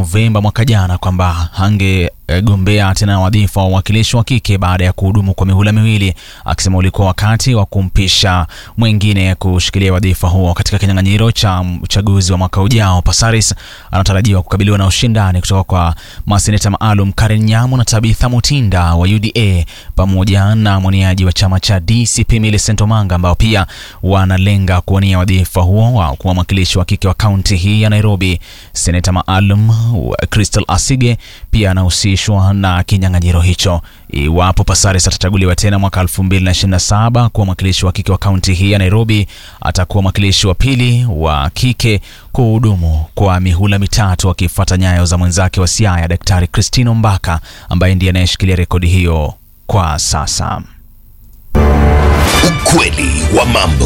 Novemba mwaka jana kwamba hangegombea tena wadhifa wa uwakilishi wa kike baada ya kuhudumu kwa mihula miwili, akisema ulikuwa wakati wa kumpisha mwingine kushikilia wadhifa huo katika kinyang'anyiro cha uchaguzi wa mwaka ujao. Pasaris anatarajiwa kukabiliwa na ushindani kutoka kwa maseneta maalum Karen Nyamu na Tabitha Mutinda wa UDA pamoja na mwaniaji wa chama cha DCP Millicent Omanga ambao pia wanalenga kuwania wadhifa huo wa kuwa mwakilishi wa kike wa kaunti hii ya Nairobi. Seneta maalum Crystal Asige pia anahusishwa na kinyang'anyiro hicho. Iwapo Pasaris atachaguliwa tena mwaka 2027 kuwa mwakilishi wa kike wa kaunti hii ya Nairobi, atakuwa mwakilishi wa pili wa kike kuhudumu kwa mihula mitatu akifuata nyayo za mwenzake wa Siaya Daktari Christine Ombaka ambaye ndiye anayeshikilia rekodi hiyo kwa sasa. Ukweli wa mambo.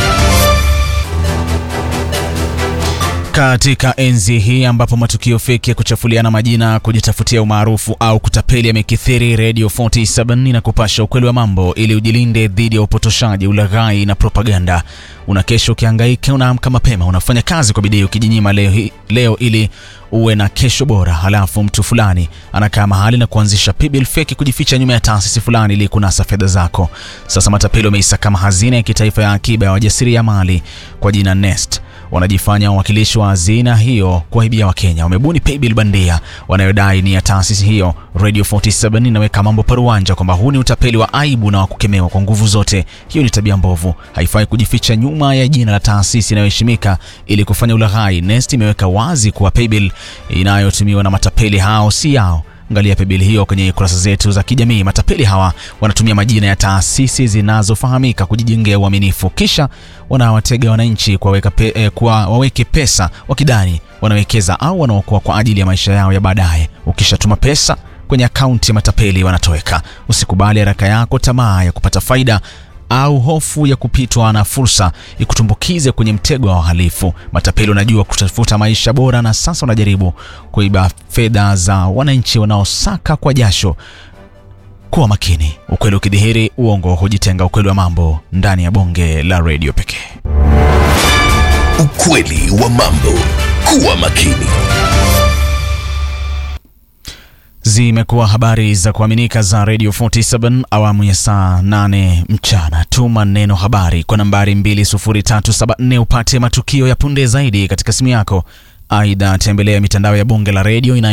Katika enzi hii ambapo matukio feki ya kuchafuliana majina, kujitafutia umaarufu au kutapeli yamekithiri, Radio 47 inakupasha ukweli wa mambo ili ujilinde dhidi ya upotoshaji, ulaghai na propaganda. Una kesho ukihangaika, unaamka mapema, unafanya kazi kwa bidii ukijinyima leo, hi, leo ili uwe na kesho bora, halafu mtu fulani anakaa mahali na kuanzisha paybill feki kujificha nyuma ya taasisi fulani ili kunasa fedha zako. Sasa matapeli wameisakama hazina ya kitaifa ya akiba ya wajasiriamali kwa jina Nest wanajifanya wawakilishi wa hazina hiyo kuwaibia Wakenya. Wamebuni paybill bandia wanayodai ni ya taasisi hiyo. Radio 47 inaweka mambo paruanja kwamba huu ni utapeli wa aibu na wa kukemewa kwa nguvu zote. Hiyo ni tabia mbovu, haifai kujificha nyuma ya jina la taasisi inayoheshimika ili kufanya ulaghai. Nest imeweka wazi kuwa paybill inayotumiwa na matapeli hao si yao. Angalia paybill hiyo kwenye kurasa zetu za kijamii. Matapeli hawa wanatumia majina ya taasisi zinazofahamika kujijengea uaminifu, kisha wanawatega wananchi kuwaweka pe, eh, kwa waweke pesa wakidhani wanawekeza au wanaokoa kwa ajili ya maisha yao ya baadaye. Ukishatuma pesa kwenye akaunti ya matapeli wanatoweka. Usikubali haraka yako tamaa ya kupata faida au hofu ya kupitwa na fursa ikutumbukize kwenye mtego wa wahalifu. Matapeli wanajua kutafuta maisha bora, na sasa wanajaribu kuiba fedha za wananchi wanaosaka kwa jasho. Kuwa makini, ukweli ukidhihiri, uongo hujitenga. Ukweli wa mambo ndani ya bonge la redio pekee. Ukweli wa mambo. Kuwa makini. Zimekuwa habari za kuaminika za Radio 47 awamu ya saa 8 mchana. Tuma neno habari kwa nambari 20374 upate matukio ya punde zaidi katika simu yako. Aidha, tembelea mitandao ya bonge la redio ina